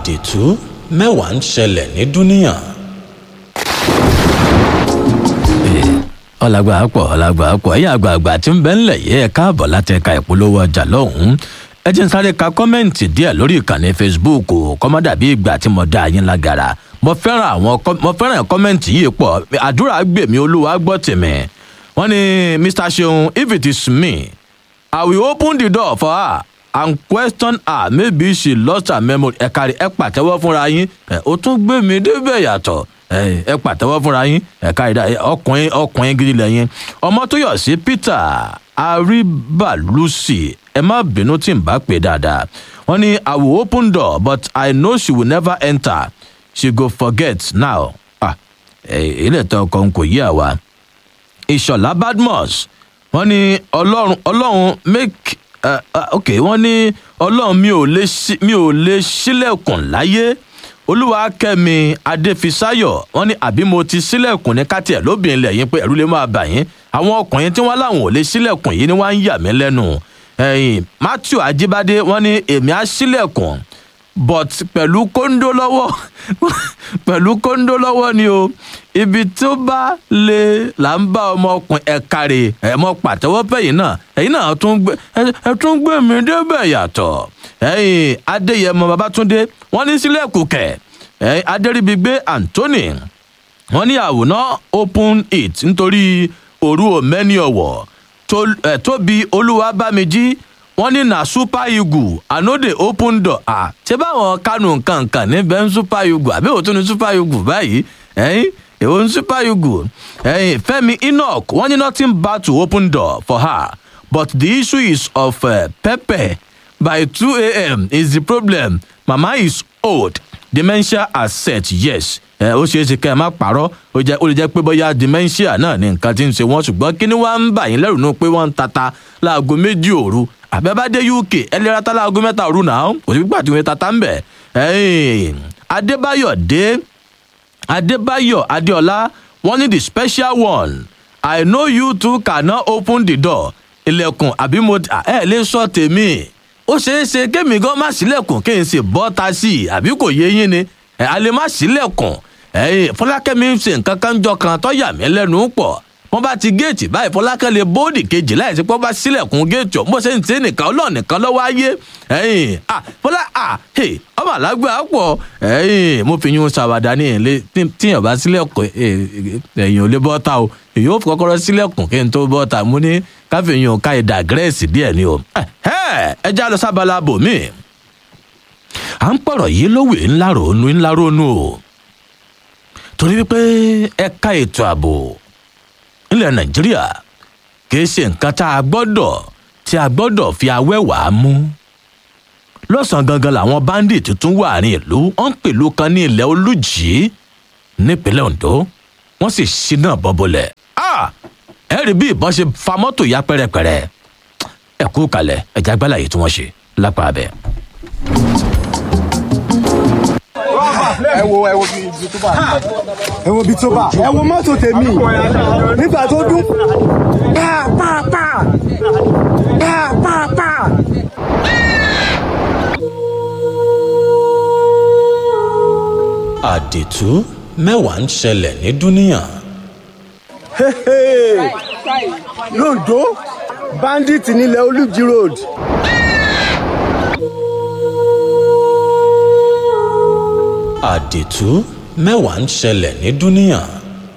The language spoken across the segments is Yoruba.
àdìtú mẹ́wàá ń ṣẹlẹ̀ ní dúníyàn. ọlágbà pọ̀ ọlágbà pọ̀ ẹ̀yìn àgbààgbà tí ń bẹ ńlẹ̀ yìí ẹ̀ káàbọ̀ láti ẹ̀ka ìpolówó ọjà lọ́hùn-ún ẹ jẹ́ ń sáré ka kọ́mẹ́ǹtì díẹ̀ lórí ìkànnì facebook kọ́mọ́dà bí ìgbà tí mo dá yín lágara mo fẹ́ràn àwọn mo fẹ́ràn kọ́mẹ́ǹtì yìí pọ̀ àdúrà gbèmí olúwa gbọ́ tèmi wọ́n ní mr seun if it is me i will open the door for her and question her maybe she lost her memory ẹ kárí ẹ pàtẹ́wọ́ fúnra yín ẹ ó tún gbé mi débẹ̀ yàtọ̀ ẹ ẹ pàtẹ́wọ́ fúnra yín ẹ kárí dá ọkùnrin ọkùnrin gidi lẹ́yìn ọmọ tó yọ̀ sí peter aribalusi ẹ má bínú tí n bá pè dáadáa wọ́n ní i will open door but i know she will never enter she go forget now ah ilé ẹ̀tọ́ ọkọ̀ n kò yí àwa ìṣọ̀lá badmus wọ́n ní ọlọ́run ọlọ́run make uh, uh, ok wọ́n ní ọlọ́run mi ò lè mi ò lè sílẹ̀kùn láyé olúwakẹ́mi adéfisáyọ̀ wọ́n ní àbí mo ti sílẹ̀kùn ní káàtì ẹ̀ lóbìnrin lẹ́yìn pé ẹ̀rú lè máa bà yín àwọn ọkùnrin tí wọ́n láwọn ò lè sílẹ̀kùn yìí ni wọ́n á ń yà mí lẹ́nu ẹ̀yìn matthew ajibade wọ́n ní èmi á sílẹ̀kùn but pẹ̀lú kóńdó lọ́wọ́ pẹ̀lú kóńdó lọ́wọ́ ni o ibi tó bá lè là ń bá ọmọkùnrin ẹ̀ka rè ẹ̀mọ pàtẹ́wọ́ fẹ̀yìn náà ẹ̀yìn náà tún gbé ẹ̀ tún gbé mi débẹ̀ yàtọ̀ ẹ̀yìn adéyẹmọ babatunde wọ́n ní sílẹ̀kùn kẹ̀ ẹ̀yìn adéríbigbé anthony wọ́n ní àwòrán open it nítorí òru òmẹ́ni ọ̀wọ̀ tóbi olúwabámijí wọ́n ní na super eagle anode open door ah ṣé báwọn kánú nǹkankan níbẹ̀ ń super eagle àbí òtún ní super eagle báyìí ẹ̀yìn èwo ń super eagle ẹ̀yìn fẹ́mi enoch wọ́n ní nothing bad to open door for her but the issue is of uh, pepper by two a.m. is the problem mama is old dementia has set yes ẹ ó ṣeé ṣe kẹ́ ẹ má parọ́ ó jẹ́ ó lè jẹ́ pé bóyá dementia náà ni nǹkan tí ń ṣe wọ́n ṣùgbọ́n kí ni wọ́n ń bà yín lẹ́rù nù pé wọ́n ń tata láago méjì òru àbẹ́bádé uk ẹlẹ́ra tá láago mẹ́ta òru náà kò sí gbà tí wọ́n tata ń bẹ̀ adébáyọ̀ dé adébáyọ̀ adéọlá wọ́n ní the special one i know you too cannot open the door ilẹ̀kùn àbí mo ẹ lè sọ tèmi ó ṣeé ṣe kémi gan má sílẹ̀kùn kí n sì bọ́ ta sí i àbí kò yé yín ni ẹ a lè má sílẹ̀kùn ẹ̀yìn fọlákẹ́mi ṣe nǹkan kan jọ kan tó yà mí lẹ́nu pọ̀ wọ́n bá ti géètì báyìí fọlákẹ́ lè bóòdì kejì láìsí pé wọ́n bá sílẹ̀kùn géètì ọ̀hún bó ṣe ń tẹ́ nìkan ọlọ́ọ̀ nìkan lọ́wọ́ ayé ẹ̀yìn à fọlá à ọmọ àlágbé àpọ̀ ẹ̀yìn mo fi yún ṣàwádà ní ilé tíyàn bá sílẹ̀kùn ẹ̀yìn ò lè bọ́ ta o èyí ò kọ́kọ́rọ́ sílẹ̀kùn kí n tó bọ́ ta mo ní káfíyàn ká ìdá gírẹ́ẹ̀sì díẹ̀ ni o ẹ já lọ sábàlá bòmíì à ń pọ̀rọ̀ yìí lówè ńlá ronú ńlá ronú o torí wípé ẹ̀ka ètò ààbò nílẹ̀ nàìjíríà kì í ṣe nǹkan tá a gbọ́dọ̀ tí a gbọ́dọ̀ fi awẹ́wàá mú lọ́sàn-án gangan làwọn báńdíìtì tún wà ní ìlú wọ́n ń pèlú kan ní ilẹ̀ olùjì nípínlẹ̀ ondo wọ́n sì ṣínà bọ́bọlẹ̀ ẹ rí bí ìbọn ṣe fa mọ́tò ya pẹ́rẹpẹ̀rẹ ẹ kú kalẹ̀ ẹ̀já gbálàyé tí wọ́n ṣe lápá abẹ́. ẹ wo ẹ wo bí ibi tó bá ẹ wo bí tó bá ẹ wo mọ́tò tèmi nígbà tó dún pa pa pa pa pa pa. àdìtú mẹ́wàá ń ṣẹlẹ̀ ní dúníyàn. londo bandit nílẹ̀ olùjì road. àdìtú mẹ́wàá ń ṣẹlẹ̀ ní dúníyàn.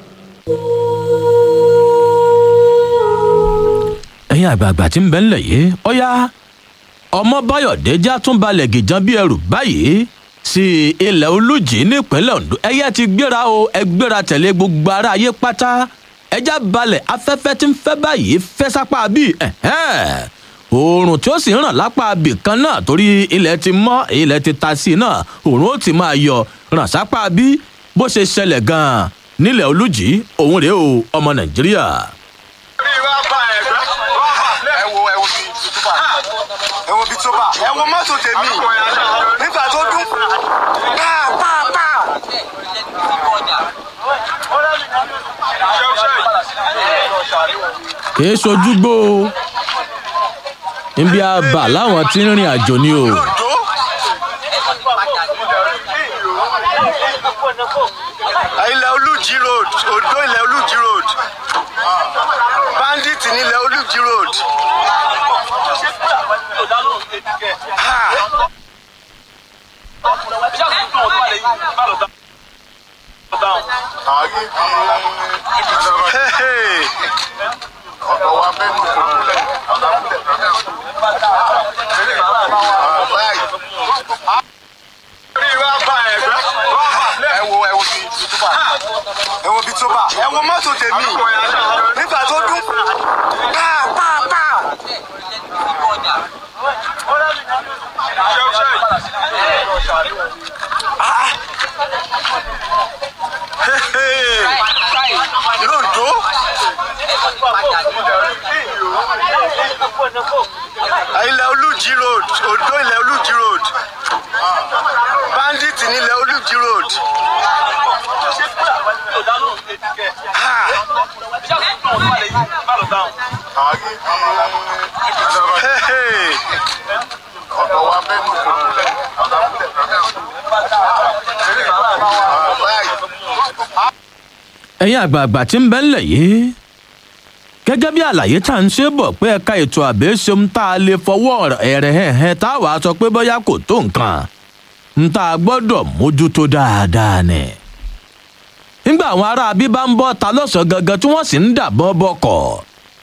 ẹ̀yin àgbààgbà tí ń bẹ ńlẹ̀ yìí ọ̀yá ọmọ báyọ̀dé já tún balẹ̀ gìjan bí ẹrù báyìí sí ilẹ̀ olùjì nípínlẹ̀ ondo ẹ̀yẹ ti gbéra o ẹ gbéra tẹ̀lé gbogbo ara ayé pátá ẹjá balẹ̀ afẹ́fẹ́ tí ń fẹ́ báyìí fẹ́ sápá bíi oòrùn tí ó sì ń ràn lápá abì kan náà torí ilẹ̀ ti mọ́ ilẹ̀ ti ta sí i náà oòrùn ó ti máa yọ ràn sápá bí bó ṣe ṣẹlẹ̀ gan-an nílẹ̀ olùjì òun rèé o ọmọ nàìjíríà. ẹ wo ẹ wo bí ibi tó bá ẹ wo bí tó bá ẹ wo mọ́tò tèmi nígbà tó dún pa pa pa. kìí ṣojúgbó o níbi àbà láwọn tí ń rìn àjò ni o londo ilẹ̀ olùjì road odò ilẹ̀ olùjì road bandit ní ilẹ̀ olùjì road. Ah. Hey, hey. ẹ wo ẹ wo bí ẹ wo bí tó bá ẹ wo mọ́tò tèmi nígbà tó dún pa pa pa. lóńdó ilẹ̀ olùjì road odò ilẹ̀ olùjì road bandit ní ilẹ̀ olùjì road. Ah. Hey, hey. ẹ̀yin àgbààgbà tí ń bẹ́ ńlẹ̀ yìí gẹ́gẹ́ bí àlàyé tá à ń ṣe bọ̀ pé ẹ̀ka ètò ààbò ṣeun tá a lè fọwọ́ ẹ̀rẹ̀ hẹ̀hẹ̀ tá a wàá sọ pé bóyá kò tó nǹkan ń tá a gbọ́dọ̀ mójútó dáadáa ni. nígbà àwọn ará abí bá ń bọ́ ta lọ́sàn-án gangan tí wọ́n sì ń dàbọ̀ bọkọ̀.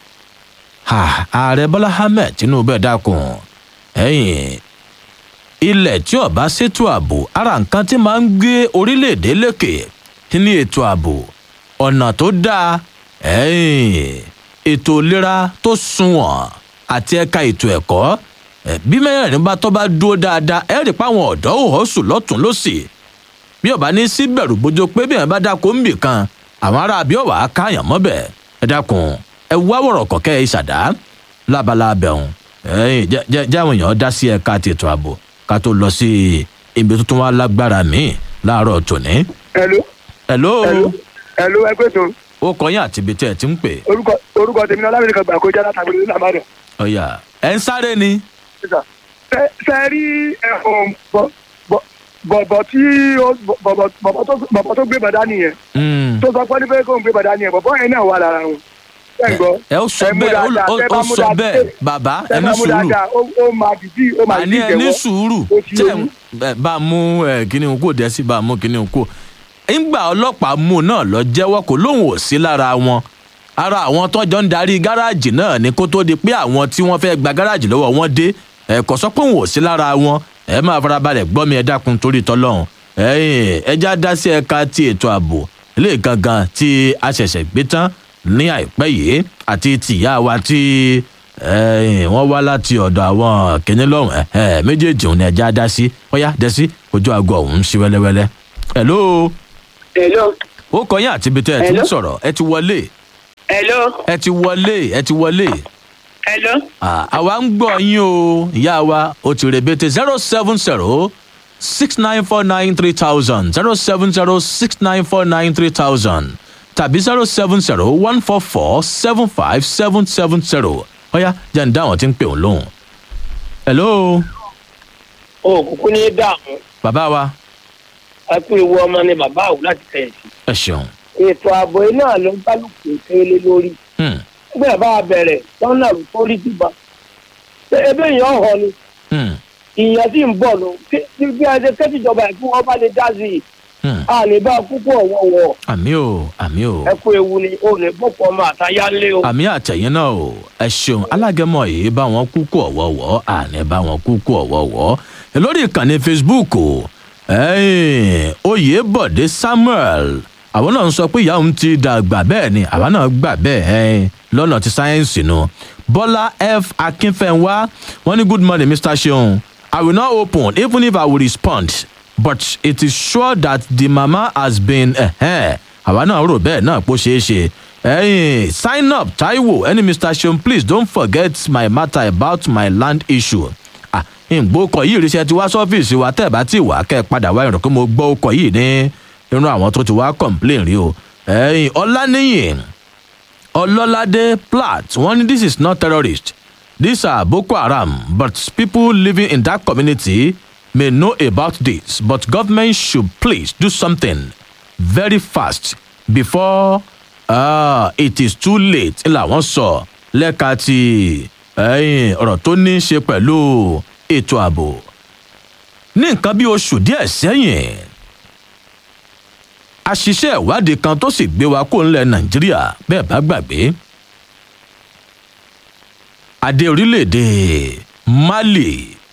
ààrẹ bọ́lá ahmed tinubu ẹ̀ dákun ẹ̀yìn ilẹ̀ tí ọba ṣètò ààbò ara nǹkan tí máa ń gbé orílẹ̀-èdè lékè kí ni ètò ààbò ọ̀nà tó dáa ẹ̀yìn ètò ìlera tó sunwọ̀n àti ẹ̀ka ètò ẹ̀kọ́ ẹ̀, bí mẹ́rẹ̀ẹ̀rin bá tọ́ bá dúró dáadáa ẹ̀ rí i pé àwọn ọ̀dọ́ ò họ́sùn lọ́tún lọ́sì bí ọba ní sí bẹ̀rù bójú pé bí ẹ̀ bá dáko ń bì kan àwọn ará bí ọ̀wà á káyàn mọ́bẹ̀ ẹ dákun ẹ wá wọ̀rọ̀ kọ̀kẹ́ ìṣàdá lábala abẹ́hùn ẹ̀yìn jẹ́ jẹ́ jẹ́ àwọn èèyàn dá sí ẹ̀ka àti ètò ààbò ká tó lọ sí ibi tuntun wa lágbára míì láàárọ̀ tòní. Hello. hello Hello. Hello ẹgbẹ́ tó ó kọyìn àti ibi tí ẹ ti ń pè orúkọ orúkọ tèmi náà lábẹ́rẹ́ kan gbà kó jáde àtàgbèrè ní àmàdàn. ọyà ẹ ń sáré ni. Ṣé rí ẹ̀hún bọ̀bọ̀ tí ó bọ̀bọ̀ bọ̀bọ̀ tó bọ̀bọ̀ tó gbé bàdá nìyẹn Mm. tó sọ pé ní pé kó ń gbé bàdá nìyẹn bọ̀bọ̀ yẹn náà wà lára wọn. Ṣé ń gbọ́? ẹ ó sọ Ẹ mú bẹ́ẹ̀ ó- dáadáa, ó- tẹ́ ó bá mú sọ dáadáa, bẹ́ẹ̀ tẹ́- bàbá tẹ́ ẹ ní bá mú sùúrù dáadáa, ó ó máa dìdí ó máa àní dìdí ẹ ní ìjẹ́wọ́. sùúrù Ó ti tẹ yé ẹ bá mú ẹ kíní kó dẹ sí bá mú kíní kó ńgbà ọlọ́pàá mú náà lọ jẹ́wọ́ kó lóun ò sí lára wọn ara àwọn tó jọ ń darí gáràjì náà ni kó tó di pé àwọn tí wọ́n fẹ́ gba gáràjì lọ́wọ́ wọn dé ẹ kò sọ pé òun ò sí lára wọn ẹ máa farabalẹ̀ gbọ́ mi ẹ dákun torí tọ́lọ́run ẹ̀yìn ẹja dá sí ẹ̀ka ti ètò ààbò ilé gangan tí a ṣẹ̀ṣẹ̀ gbé tán ní àìpẹ́ yìí àti tìyá wa tí ẹ̀yìn wọ́n wá láti ọ̀dọ̀ àwọn kìnní lọ́hùn ẹ̀ méjèèjì òun ni ẹja dá sí ọ̀yá dẹ́ sí ojú aago ọ̀hún sí wẹ́lẹ́wẹ́lẹ́. hello Hello. ó kọyìn àti ibi tẹ́ ẹ ti ń Hello? sọ̀rọ̀ ẹ ti wọlé Hello. ẹ ti wọlé ẹ ti wọlé Hello. Ah, àwa ń gbọ́ yín o ìyá wa ó ti rebete zero seven zero six nine four nine three thousand zero seven zero six nine four nine three thousand tàbí zero seven zero one four four seven five seven seven zero ọ̀yá jẹ́ ń dá àwọn tí ń pè òun lóhùn. hello O kúkú ní dààmú. bàbá wa Ẹ kú ewu ọmọ ni bàbá àwù láti tẹ̀ sí. ẹ ṣeun. Ètò ààbò iná ló ń kálukú kéré lórí. Hmm, Nígbà bá a bẹ̀rẹ̀ lọ́nà tó rí dìbà. Ṣé ebe èèyàn hàn ni? hmm, Ìyẹn sì ń bọ̀ lọ. Bí bí a ṣe kẹ́tìjọba ẹ̀ fún ọba lè dá sí i. hmm. A lè bá a kúkú ọ̀wọ̀wọ̀. àmì o àmì o. Ẹ kú ewu ni o lè bọ́pọ̀ ọmọ àtayá lé o. àmì àtẹ̀yìn náà o ẹ ṣeun alágẹmọ yìí bá wọn kúkú ọ̀wọ́wọ́ àní bá wọn kúkú ọ̀wọ́wọ́ ẹ lórí ìkànnì facebook o ẹ̀ẹ́n, oyèbọ̀dé samuel àwọn náà ń sọ pé ìyá òun ti dàgbà bẹ́ẹ̀ ni àwa náà gbà bẹ́ẹ̀ ẹ̀ẹ́n, lọ́nà ti sáyẹ́ǹsì nu bọ́lá f akínfẹ́ńwá wọ́n ní good morning mr seun i will not open even if i will respond but it is sure that the mama has been ẹ̀hẹ́n, àwa náà rò bẹ́ẹ̀ náà pé ó ṣeé ṣe ẹyin sign up taiwo ẹni mr seun please don't forget my matter about my land issue ah ìgbókọ̀ yìí ríṣẹ́ ti wá sọ́fíìsì wa tẹ́ ẹ̀ bá ti wà kẹ́ ẹ padà wá ìrìn pé mo gbọ́ ọkọ̀ yìí ní irun àwọn tó ti wá complain rí o ẹyin ọláníyìn ọlọ́ládé platt wọ́n ní this is not terrorist these are boko haram but people living in that community may know about this but government should please do something very fast before uh, it is too late làwọn sọ lẹ́ka ti ẹ̀yìn ọ̀rọ̀ tó ní í ṣe pẹ̀lú ètò ààbò ní nǹkan bí oṣù díẹ̀ sẹ́yìn àṣìṣe ìwádìí kan tó sì gbé wa kó ńlẹ̀ nàìjíríà bẹ́ẹ̀ bá gbàgbé adé orílẹ̀-èdè mali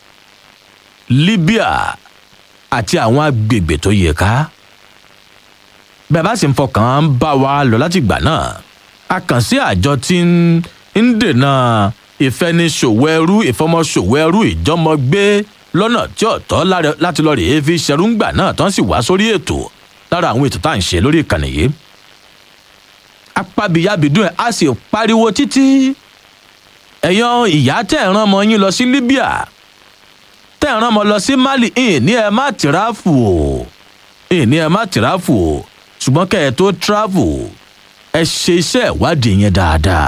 libya àti àwọn agbègbè tó yẹ ká bẹ́ẹ̀ bá sì ń fọkàn bá wa lọ láti gbà náà a kàn sí àjọ tí ń dènà ìfẹniṣòwò ẹrú ìfọmọṣòwò ẹrú ìjọmọgbé lọ́nà tí ọ̀tọ́ láti lọ rèé fi ṣẹrúngbà náà tán sì wá sórí ètò lára àwọn ètò tá à ń ṣe lórí ìkànnì yìí apábíyábídùn ẹ̀ á sì pariwo títí ẹ̀yàn ìyá tẹ̀ ń rán ọmọ yín lọ sí libya tẹ̀ ń rán ọmọ lọ sí mali ìní ẹ má tìráfù o ìní ẹ má tìráfù o ṣùgbọ́n kẹ́ ẹ tó tíráfù ẹ ṣe iṣẹ́ ìwádìí yẹn dáadáa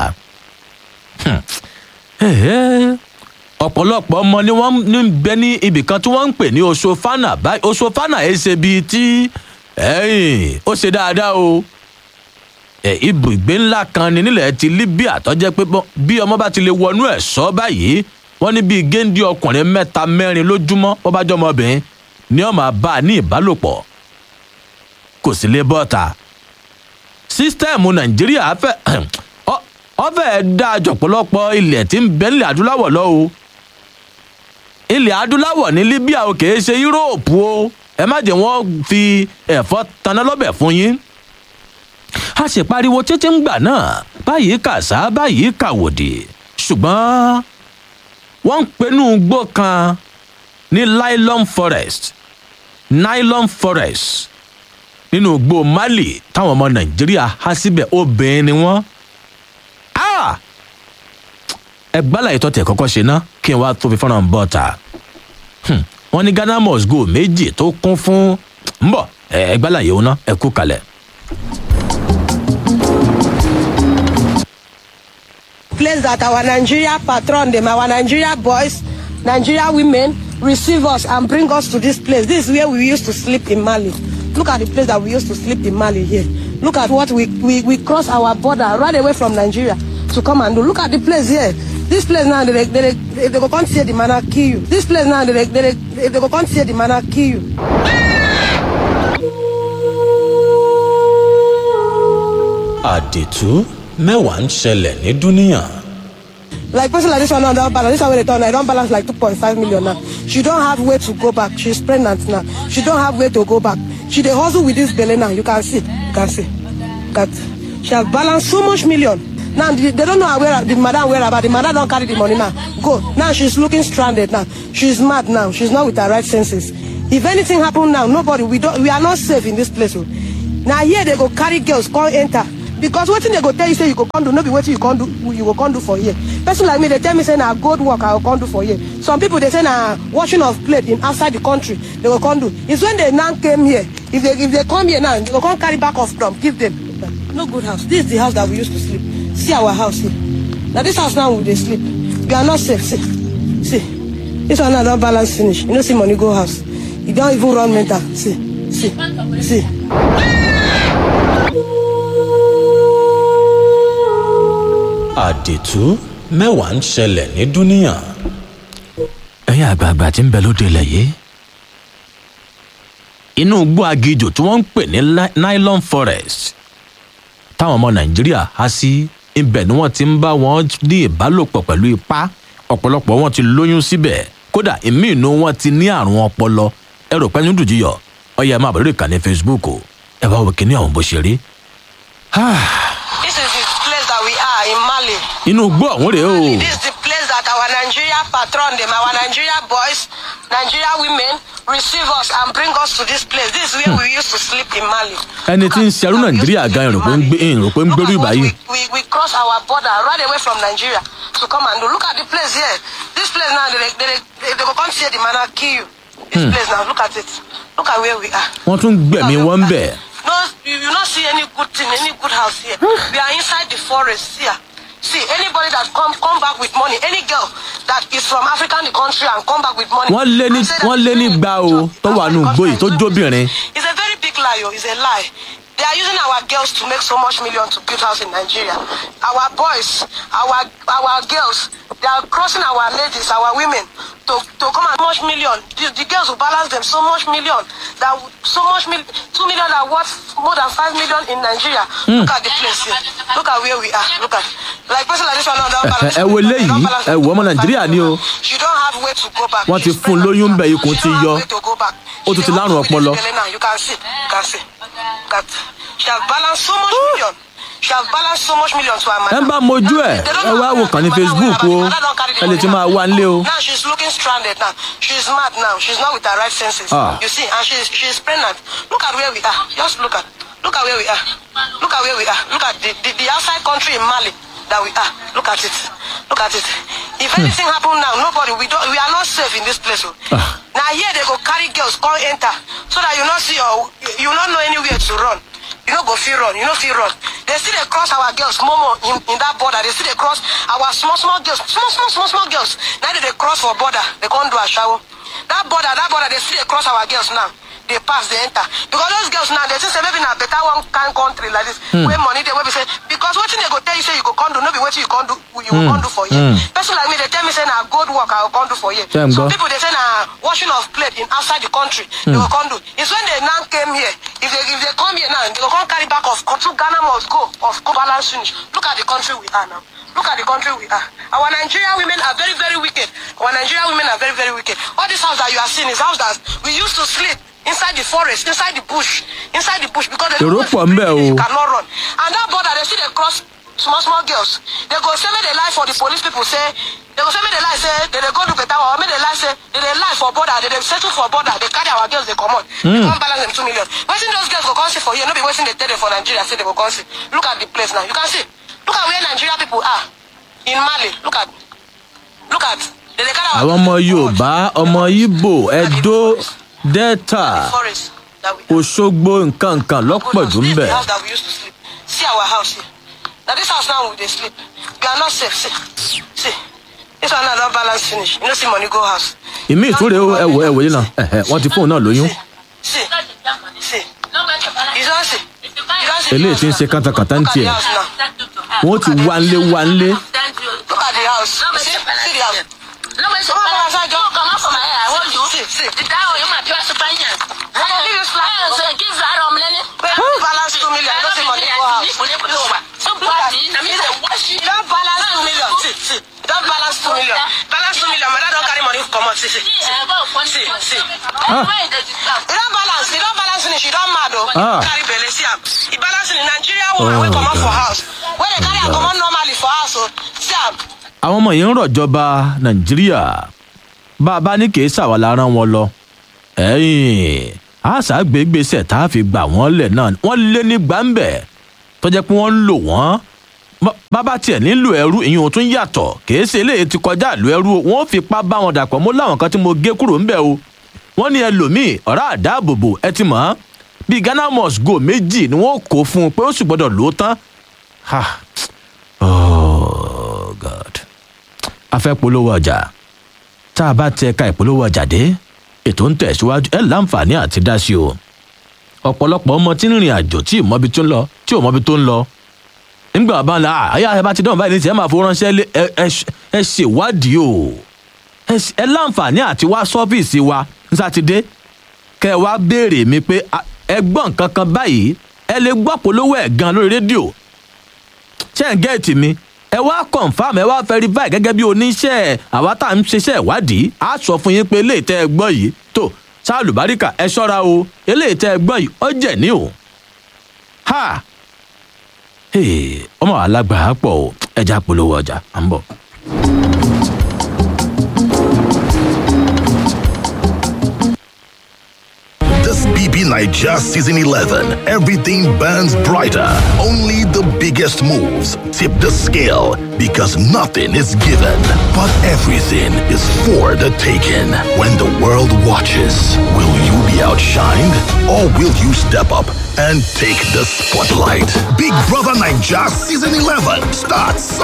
ọ̀pọ̀lọpọ̀ ọmọ ni wọ́n ń bẹ ní ibì kan tí wọ́n ń pè ní oṣofana báyìí oṣofana ẹ̀ ṣe bíi tí ó ṣe dáadáa o ibùgbé ńlá kan ní nílẹ̀ ti libya tó jẹ́ pé bí ọmọ bá ti lè wọnú ẹ̀ sọ báyìí wọ́n ní bíi géńdé ọkùnrin mẹ́ta mẹ́rin lójúmọ́ bó bá jọ́ ọmọbìnrin ni ó máa bá a ní ìbálòpọ̀ kò sí lè bọ́ta sísítẹ́ẹ̀mù nàìjíríà fẹ́ ọ fẹ́ẹ́ dáa jọ̀pọ̀lọpọ̀ ilẹ̀ tí ń bẹ nílẹ̀ adúláwọ̀ lọ o ilẹ̀ adúláwọ̀ ní libya o kìí ṣe yúróòpù o ẹ má jẹ́ wọ́n fi ẹ̀fọ́ taná lọ́bẹ̀ fún yín a sì pariwo títí ń gbà náà báyìí kàṣá báyìí kàwòdì ṣùgbọ́n wọ́n ń penú gbó kan ní nylon forest nylon forest nínú gbó mali táwọn ọmọ nàìjíríà há síbẹ̀ obìnrin ni wọ́n ẹ gbálà ìtọ́ tẹ̀ kọ́kọ́ ṣe ná kí n wá tó fi fọ́nrán bọ́ ta wọ́n ní ghana must go méjì tó kún fún ń bọ̀ ẹ gbálà yìí ó ná ẹ kú kalẹ̀. place that our Nigeria patron them, our Nigeria boys, Nigeria women receive us and bring us to this place. This is where we used to sleep in Mali. Look at the place that we used to sleep in Mali here. Look at what we, we, we cross our border right away from Nigeria to come and do. Look at the place here. This place now, they, they, they, they go come see the man and kill you. This place now, they, they, they, they go come see the man and kill you. àdìtú mẹ́wàá ń ṣẹlẹ̀ ní dúníyàn. Like person like this one now don't balance. This one wey dey turn now, I don't balance like 2.5 million now. She don't have way to go back. She's pregnant now. She don't have way to go back. She dey hustle with this belly now. You can see. You can see. That she has balanced so much million. Now the, they don't know her where the madam where about the madam don't carry the money now. Go. Now she's looking stranded now. She's mad now. She's not with her right senses. If anything happen now, nobody we don't we are not safe in this place. oh. Now here they go carry girls, come enter. Because wetin they go tell you say you go come do, no be wetin you come do you go come do for here. Person like me, they tell me say na gold work I go come do for here. Some people they say na washing of plate in outside the country they go come do. It's when they now came here. If they if they come here now, they go come carry back of from give them. No good house. This is the house that we used to sleep. See our house here. Now this house now we dey sleep. We are not safe. See, see. This one now don balance finish. You know see money go house. You don even run mental. See, see, see. àdìtú mẹ́wàá ń ṣẹlẹ̀ ní dúníyàn. ẹ̀yin àgbààgbà tí ń bẹ lóde ilẹ̀ yìí inú igbó agijò tí wọ́n ń pè ní li- nylon forest táwọn ọmọ nàìjíríà há sí ibẹ̀ ni wọ́n ti ń bá wọn ní ìbálòpọ̀ pẹ̀lú ipá ọ̀pọ̀lọpọ̀ wọn ti lóyún síbẹ̀ kódà ìmí inú wọn ti ní àrùn ọpọlọ ẹ rò pé ní dùjìyọ ọyẹ máa bọ̀ lórí ìkànnì facebook o ẹ bá wo kíní ọ̀hún bó ṣe rí. This is the place that we are in Mali. inú igbó ọ̀hún rèé o. This is the place that our Nigeria patron them, our Nigeria boys, Nigeria women receive us and bring us to this place. This is where we used to sleep in Mali. Ẹni tí ń ṣerú Nàìjíríà gan ìrò pé ń gbé ìrò pé ń gbérú Look at what ìbáyìí. We, we, we cross our border right away from Nigeria to come and do. Look at the place here. This place now, they, they, they, they go come see the man and kill you. This place now, look at it. Look at where we are. wọ́n tún gbẹ̀mí wọn ń bẹ̀. No, you you not see any good thing, any good house here. we are inside the forest here. See, anybody that come come back with money, any girl that is from African the country and come back with money. Wọ́n lé ní- and say that wọ́n lé ní she's gba o, from tó wà nù African igbó yìí, tó country, jóbìnrin. It's a very big lie. lie o it's a lie they are using our girls to make so much million to build house in nigeria our boys our our girls they are crossing our ladies our women to to come and much million the the girls will balance them so much million that would- so much mil two million are worth more than five million in nigeria look at the place here look at where we are look at like person like this one now don balance ẹ wo eléyìí ẹ wo ọmọ nàìjíríà ni o she don't have way to go back Wọ́n ti She's fún un pregnant. lóyún bẹ́ẹ̀, ikùn She ti don't have yọ. way to go back. Ó tún She ti dey lárùn walk with ọpọlọ. this belly now, you can see you can see that she has balanced so much million she has balanced so much million to her ẹ madam. bá mojú ẹ They don't ẹ know wá how wò to kàn ní do it. facebook o Her mother don carry the ẹ lè ti money máa now. wá nílé o. now she's looking stranded now she's mad now she's not with her right senses. Ah. you see and she's she's pregnant look at where we are just look at look at where we are look at where we are look at the the, the outside country in mali that we are look at it look at it if anything happen now nobody we don't we are not safe in this place o. Ah. na here they go carry girls come enter so that you no see your you no know anywhere to run you no go fit run you no fit run they still dey cross our girls momo in in that border they still dey cross our small small girls small small small small girls na they dey cross for border they come do asawo that border that border they still dey cross our girls now dey pass dey enter because those girls now dey think say maybe na better one kind country like this Hmm. wey money dey wey be say because wetin dey go tell you say you go come do no be wetin you come do you go Hmm. come do for here Hmm. person like me dey tell me say na gold work i go come do for here Ṣé ń some gbọ́? people dey say na washing of plate in outside the country they Hmm. go come do it's when they now came here if they if they come here now they go come carry back of two ghana must go of go balance finish look at the country we are now look at the country we are our nigerian women are very very wicked our nigerian women are very very wicked all this house that you are seeing is house that we used to sleep inside the forest inside the bush inside the bush because they èrò pọ̀ ń bẹ̀ o. you cannot run and that border they still dey cross small small girls they go say make they lie for the police people say they go say make they lie say they dey go do better work or make they lie say they dey lie for border they dey settle for border they carry our girls dey comot they Mm. come balance them two million wetin those girls go come see for here no be wetin dey tell them for nigeria say they go come see look at the place now you can see look at where nigeria people are in mali look at look at they dey carry our àwọn ọmọ yorùbá ọmọ ibo edo delta forest that we òṣogbo nǹkan nǹkan lọ́pọ̀ jù ń This bẹ̀. is the house that we used to sleep. See our house here. Now this house now we dey sleep. We are not safe. See, see. This one now don balance finish. You no see money go house. ìmí ìtúre o ẹ wò ẹ wò yìí náà ẹhẹ wọn ti fóun náà lóyún See, see. You don see. You don see. eléyìí ti ń ṣe kántakàntà ń Look at the tiẹ̀ house now. wọn ti wá nlé wá nlé Look at the house. You see, see the house. Come on, come on, outside, John. Come on, from here. I hold you. See, see. I go give you slap. Wait, balance two million. You no see money go house. Look at it. You don balance two million. See, see. You don balance two million. Balance two million. My dad don carry money comot. See, see. See, see. Ah. You don balance. You don balance finish. You don mad o. Ah. Carry belle. See am. You balance in Nigeria woman Oh, wey comot for God. house. Wey dey carry am comot normally for house o. See am. àwọn ọmọ yìí ń rọ̀jọba nàìjíríà bá a bá ní kì í ṣàwà la rán wọn lọ ẹ̀yìn àṣà gbégbèsè tá a fi gbà wọ́n lẹ̀ náà wọ́n lé ní gbàǹbẹ̀ tó jẹ́ pé wọ́n ń lò wọ́n Bá- bàbá tiẹ̀ nílò ẹrú ìyẹn ò tún yàtọ̀ kì í ṣe eléyìí ti kọjá ìlú ẹrú o wọ́n fipá bá wọn dàpọ̀ mọ́ láwọn kan tí mo gé kúrò ńbẹ̀ o wọ́n ní ẹlòmíì ọ̀rá àdáàbòbò ẹ ti mọ̀ ọ́n bíi ghana must go méjì ni wọ́n kó fún un pé ó sì gbọ́dọ̀ lò ó tán Ha. oh god a fẹ́ polówó ọjà tá a bá tẹ ẹ̀ka ìpolówó ọjà dé ètò ń tẹ̀síwájú ẹ̀ láǹfààní àti dá sí o ọ̀pọ̀lọpọ̀ ọmọ tí ń rìnrìn àjò tí ìmọ̀bi tó ń lọ tí ò mọ̀bi tó ń lọ nígbà bá ń la àyà ẹ bá ti dán báyìí ní tiẹ̀ máa fowó ránṣẹ́ lé ẹ ẹ ṣ- ẹ ṣèwádìí o ẹ ṣ- ẹ láǹfààní àti wá sọ́fíìsì wa ní sátidé kẹ ẹ wá béèrè mi pé a- ẹ gbọ́ nǹkan kan báyìí ẹ lè gbọ́ polówó ẹ̀ gan lórí rédíò ṣé ń gẹ́ẹ̀tì mi ẹ wá confam ẹ wá verify gẹ́gẹ́ bí oníṣẹ́ àwa tá à ń ṣiṣẹ́ ìwádìí á sọ fún yín pé eléyìí tẹ́ ẹ gbọ́ yìí tó ṣáàlù báríkà ẹ ṣọ́ra o eléyìí tẹ́ ẹ gbọ́ yìí ó jẹ̀ ní o ha Hey, ọmọ alágbàá pọ̀ o ẹja polówó ọjà à ń bọ̀. This BB Niger Season 11, everything burns brighter. Only the biggest moves tip the scale because nothing is given, but everything is for the taking. When the world watches, will you be outshined or will you step up and take the spotlight? Big Brother Niger Season 11 starts